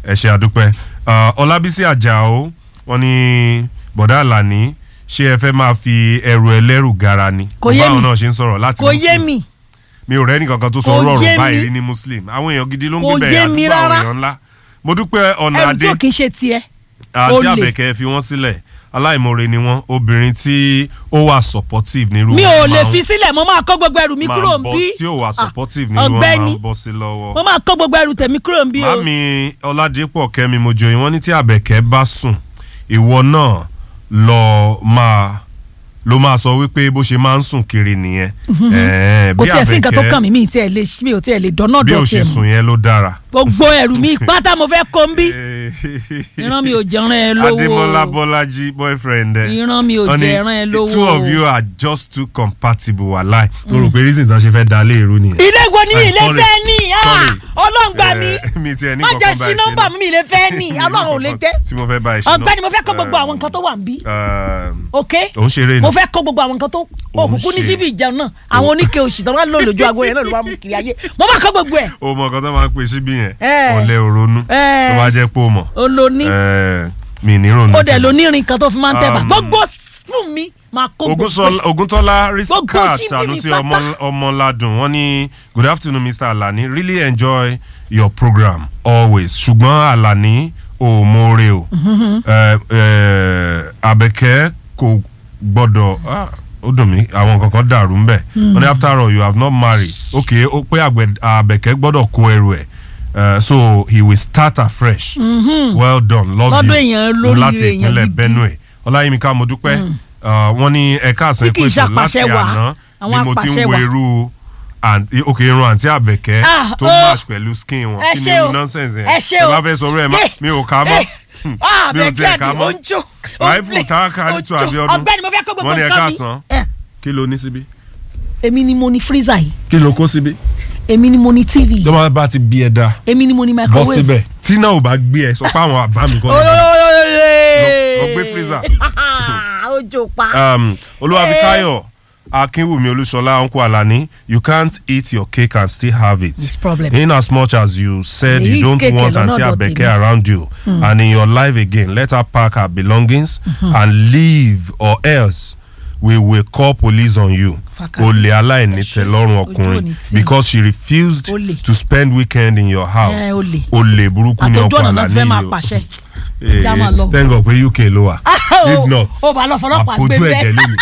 ẹ ṣe àdúpẹ́ Ah, ọlábísí àjàó wọn ní bọ̀dá àlàní ṣé ẹ fẹ́ máa fi ẹrù ẹlẹ́rù gara ni Kò yé báwọn mi. náà ṣe ń sọ̀rọ̀ láti kò yé Muslim. mi mi ò rẹ́ni kankan tó sọ Kò ọ̀rọ̀ yé ọ̀rọ̀ báyìí mi. rí ní muslim àwọn èèyàn gidi ló ń Kò gbé yé bẹ́ẹ̀ mi àdúgbò àwọn rárá. èèyàn ńlá mo dúpẹ́ ọ̀nà ẹrù tí adé ò kì í ṣe tiẹ̀ àti olè. àbẹ̀kẹ́ fi wọ́n sílẹ̀ aláìmoore ni wọ́n obìnrin tí ó wà supportive nírú mi wọn ò lè máa ń- fi sílẹ̀ mo máa kó gbogbo ẹrù mi máa kúrò ń ń bọ́ bí tí ó wà Ah, supportive nírú wọn máa ọ̀gbẹ́ni ń bọ́ sí lọ́wọ́. mo máa kó gbogbo ẹrù tèmi kúrò ń bí o mami ọládépọ̀ kẹ́mi mojoyin wọ́n ní tí àbẹ̀kẹ́ bá sùn ìwọ náà lọ máa ló máa sọ wípé bó ṣe máa ń sùn kiri nìyẹn. Ẹ̀ẹ́, kò bí tiẹ̀ sí nǹkan tó Àbẹ̀kẹ́- kàn mí mi ì tiẹ̀ lè mi ò tiẹ̀ lè dọ́nà bí dọ̀ ó ṣe tiẹ̀ mọ́ sùn yẹn ló dára. gbogbo ẹrù mi pátá mo fẹ́ kó ń bí ìran mi ò jẹran ẹ lówó Adémọ́lá Bọ́lájí boyfriend ẹ. ìran mi ò Wọ́n ní, jẹran ẹ the lówó two of you are just too compatible wàláì. mo rò pé reason tán ṣe fẹ́ da lé irú nìyẹn. ilé wo ni mi I'm ilé sorry. fẹ́ ní Sorry. ọlọ́ngbà mi Eh, mi tiẹ̀ ní má jẹ́ kankan sí báyìí ṣe nọ́mbà náà. mi mi ilé fẹ́ ní ọlọ́run ò lè jẹ́ tí mo fẹ́ bá ẹ ṣe náà. ọ̀gbẹ́ni mo fẹ́ kó gbogbo àwọn nǹkan tó wà ń bí Um, ok òun ṣeré ni. mo fẹ́ kó gbogbo àwọn nǹkan tó Òun òkùnkùn ní ṣe. síbi ìjẹun náà àwọn oníke òsì tó máa ń lò lójú aago yẹn náà ló máa mú kiri ayé mo máa kó gbogbo ẹ̀ o mọ nǹkan tó máa ń pè síbí yẹn Eh. ọ̀lẹ́ òronú Eh. tó bá jẹ́ pé o mọ̀ olóní Eh, mi ní ronú. ó dẹ̀ lónírin kan tó fi máa ń tẹ̀ bá Um, gbogbo spoon mi máa kó gbogbo Ògúnsọlá- Ògúntọ́lá Gbogbo Riskat ṣíbí mi Sanusi pátá. ọmọ- ọmọládùn wọ́n ní good afternoon Mr. Alani really enjoy your program always ṣùgbọ́n Alani ò mọ̀ọ́rẹ́ o Eh, eh, Àbẹ̀kẹ́ kò gbọ́dọ̀ ah, ó dùn mí àwọn kankan dàrú ńbẹ̀ wọ́n ní after all you have not married okay ó pé Àgbẹ̀- Àbẹ̀kẹ́ gbọ́dọ̀ kó ẹrù ẹ̀ Eh, so he will start afresh well done love Lọ́dọ̀ you èèyàn lóríire, láti èèyàn ìpínlẹ̀ gidi. Benue ọláyímíká mo dúpẹ́ Ah, wọ́n ní ẹ̀ka àṣẹ Tí kì í ìpèsè láti ṣàpàṣẹ wà, àná ni àwọn mo ti ń apàṣẹ wo wà. irú àǹtí- òkè irun àǹtí àbẹ̀kẹ́ Ah, tó oh. match pẹ̀lú skin wọn ẹ kí ni ṣé irú o, nonsense yẹn ẹ ṣé ẹ o. bá fẹ́ sọ̀rọ̀ ẹ̀ má Eh, mi ò ká mọ́ eh, ah, mi ò Àbẹ̀kẹ́ tiẹ̀ ká àdì, mọ́ ó ń jó, ó ń ráìfù play, táàkà ó ń nítú jó. Abíọ́dún ọ̀gbẹ́ni mo fẹ́ kó gbogbo wọ́n ní nǹkan ẹ̀ka mi. àsán Eh, kí ló ní síbí èmi ni mo ní freezer yìí kí ló kó síbí èmi ni mo ní tv yìí tó bá ti bí ẹ dá èmi ni mo ní bọ́ microwave síbẹ̀ tí náà ò bá gbé ẹ sọ pé àwọn àbá mi kọ́ ni. Lọ- lọ gbé freezer. ojo pa. um, olúwàfíkáyọ̀ akínwùmí olúṣọlá uncle alani you can't eat your cake and still have it This problem. in as much as you said They you eat don't cake want alone, aunty not abeke Dotimi. around you and in your life again let her pack her belongings and leave or else we will call police on you Fàkàtì. olè aláìní Ẹ ṣé. tẹ́lọ́rùn Ojú ò ọkùnrin ní tì. because she refused Olè. to spend weekend in your house Eh, olè. olè burúkú ni àtọjú ọkọ ọ̀nà náà ti fẹ́ máa alani pàṣẹ. yìí Já o máa lọ. thank God pé UK ló wà if not ó bá lọ fọlọ́pàá àpòjú gbé ẹ̀jẹ̀ bẹ́ẹ̀. lónìí.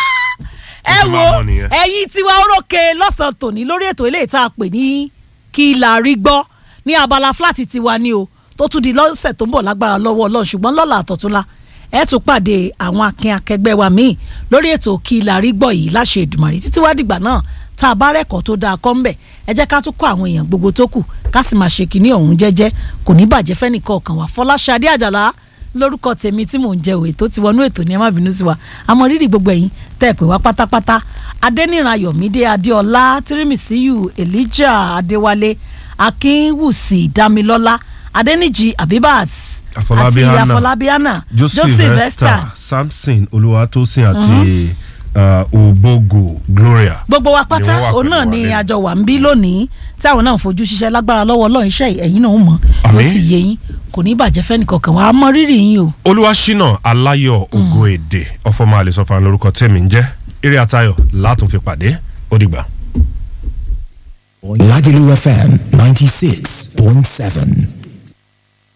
ẹ ti máa wo mọ̀ nìyẹn. ẹ̀yin tiwa orókè lọ́sàn-án tòní lórí ètò ilé ìta pè ní kí la rí gbọ́ ní abala fúláàtì tiwa ni o tó tún di lọ́sẹ̀ tó ń bọ̀ lágbára lọ́wọ́ ọlọ́run ṣùgbọ́n lọ́la àtọ̀túnla ẹ tún pàdé àwọn akin akẹgbẹ́ wa míì lórí ètò kí la rí gbọ́ yìí láṣẹ Èdùmàrè títí wá dìgbà náà tá a bá rẹ́kọ̀ọ́ tó dáa kọ́ ń bẹ̀ ẹ jẹ́ ká tún kọ́ àwọn èèyàn gbogbo tó kù ká sì máa ṣe kínní ọ̀hún jẹ́jẹ́ kò ní bàjẹ́ fẹ́nìkan ọ̀kan wà Fọláṣadé Àjàlá lórúkọ tèmi tí mò ń jẹ òwe tó ti wọnú ètò ní ẹ má bínú sí wa àmọ́ rírì gbogbo ẹ̀yin tẹ́ ẹ pè wá pátápátá adẹniran ayọ̀mídé adéọlá tírímìsíyù elijah adéwálé akínwùsì dámilọ́lá adẹnijì abibat Afọlábí àti Hannah, afọlábí hannah joseph esther samson olúwatósìn àti uh, obogo gloria. gbogbo wa Ni pátá wọ́n wà òun pẹ̀lú náà wa ni lẹ́nu. àjọ wà ń bí lónìí tí àwọn náà ń fojú ṣiṣẹ́ lágbára lọ́wọ́ ọlọ́run iṣẹ́ ẹ̀yin náà ń mọ̀ yóò Àmín. sì yé yín kò ní bàjẹ́ fẹ́nìkọ̀ọ̀kan wa á mọ rírì yín o. olúwaṣínà aláyọ̀ ògo èdè ọfọmọ àlesọfà lórúkọ tèmi ń jẹ́ eré àtayọ̀ látún fi pàdé ó dìgbà. Lagelu FM 96.7.